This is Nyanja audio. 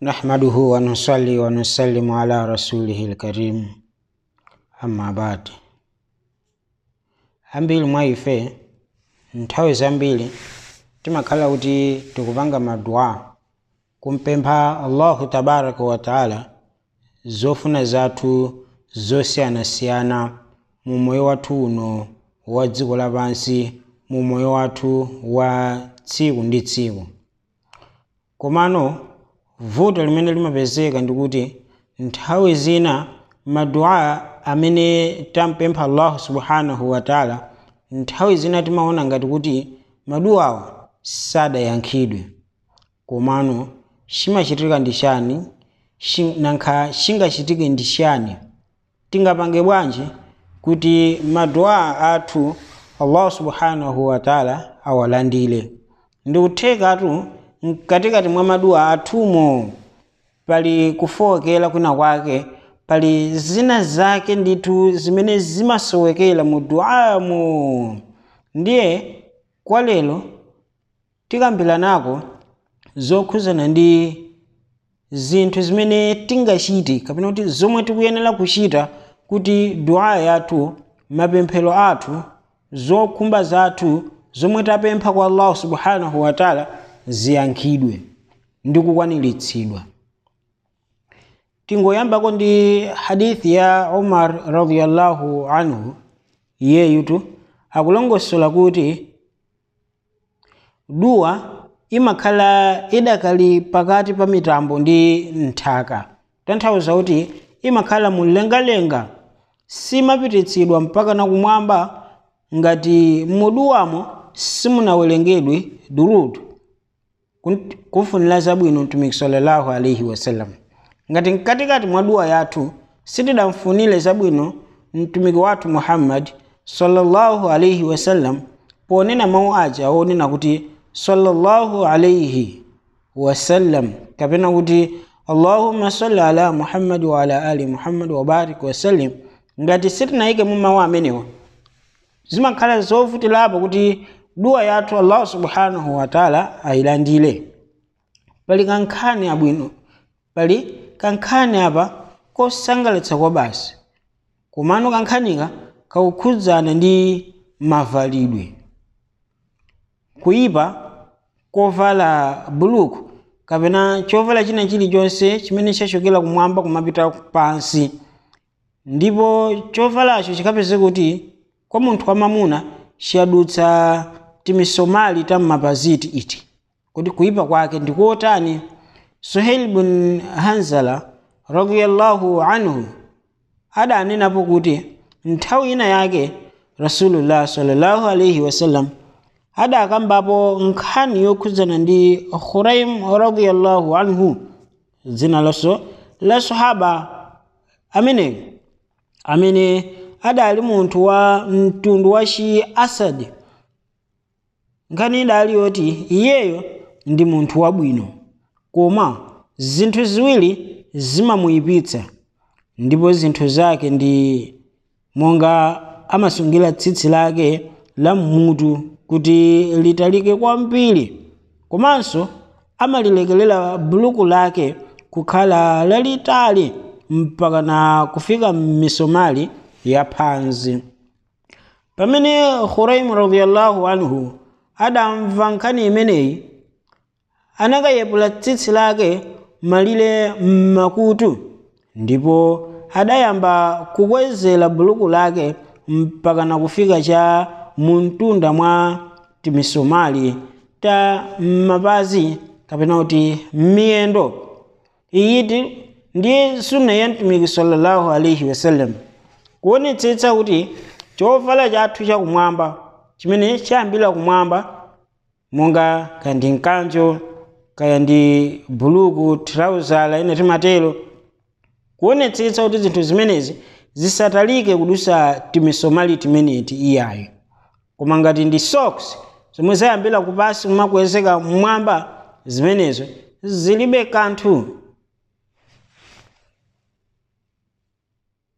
نحمده ونصلي ونسلم على رسوله الكريم أما بعد ambiri mwa ife nthawi zambiri timakhala kuti tikupanga madua kumpempha allahu tabaraka wataala zofuna zathu zosiyanasiyana mu moyo wathu uno wa dziko lapansi mu moyo wathu wa tsiku ndi tsiku komano vuto limene limapezeka ndikuti nthawi zina madua amene tampempha allahu subhanahu wataala nthawi zina timaona ngati kuti maduwawa sadayankhidwe komano chimachitika ndi chani Shi- nankha chingachitike ndi chani tingapange bwanji kuti madua athu allahu subhanahu wataala awalandire ndikuthekatu mkatikati mwa madua athumo pali kufowokera kwina kwake pali zina zake ndithu zimene zimasowekera mu duamo ndiye kwa lero tikambiranako zokhuzana ndi zinthu zimene tingachite kapena kuti zomwe tikuyenera kuchita kuti dua yathu mapemphero athu zokhumba zathu zomwe tapempha kwa allahu subhanahu wataala ziyankhidwe ndi kukwaniritsidwa tingoyambako ndi hadithi ya umar radiyallahu anhu iyeyutu akulongosola kuti duwa imakhala idakali pakati pa mitambo ndi nthaka tanthauza kuti imakhala mumlengalenga simapititsidwa mpaka na kumwamba ngati muduwamo simunawerengedwe durutu kun- kufunira zabwino mtumiki sallallahu alaihi wasallam ngati mkatikati mwa duwa yathu sitidamfunire zabwino mtumiki wathu muhammad sallallahu alaihi wasallam ponena mawu aja onena kuti sallallahu alaihi wasallam kapena kuti allahumma salli ala muhammad wa ala ali muhammad wa barik wasallim ngati sitinayike mu mawu amenewa zimakhala zovutirapo kuti duwa yathu allah subhanahu wataala ayilandire pali kankhani abwino pali kankhani apa kosangalatsa kwa basi komano kankhanika kakukhudzana ndi mavalidwe kuyipa kovala buluku kapena chovala china chilichonse chimene chachokera kumwamba kumapita pansi ndipo chovalacho chikapeze kuti kwa munthu wamamuna chiyadutsa timisomali ta mmapaziti iti kuti kuyipa kwake ndikuotani suhail bin hanzala radiyallahu anhu adanenapo kuti nthawi ina yake rasulullah sallallahu alaihi wasallam adakambapo nkhani yokhudzana ndi khuraim radiyallahu anhu dzina laso la sahaba ameneyo amene adali munthu wa mtundu wa chi asad nkhani idali yoti iyeyo ndi munthu wabwino koma zinthu ziwiri zimamuyipitsa ndipo zinthu zake ndi monga amasungira tsitsi lake la mmutu kuti litalike kwambiri komanso amalilekelera buluku lake kukhala lalitali mpaka na kufika m'misomali ya phansi pamene khuraim radiyallahu anhu adamva nkhani imeneyi anakayepula tsitsi lake malire m'makutu ndipo adayamba kukwezera buluku lake mpaka na kufika cha muntunda mwa timisomali ta mapazi kapena kuti miyendo iyiti ndiye sunna ya mtumiki sallallahu alaihi wasallam kuonetsetsa kuti chovala chathu chakumwamba chimene chayambira kumwamba monga kandi mkanjo kaya ndi buluku trauzala ine timatero kuonetsetsa kuti zinthu zimenezi zisatalike kudusa timisomali timeneti iyayo koma ngati ndi socks zomwe zayambira kupasi kumakwezeka mmwamba zimenezo zilibe kanthu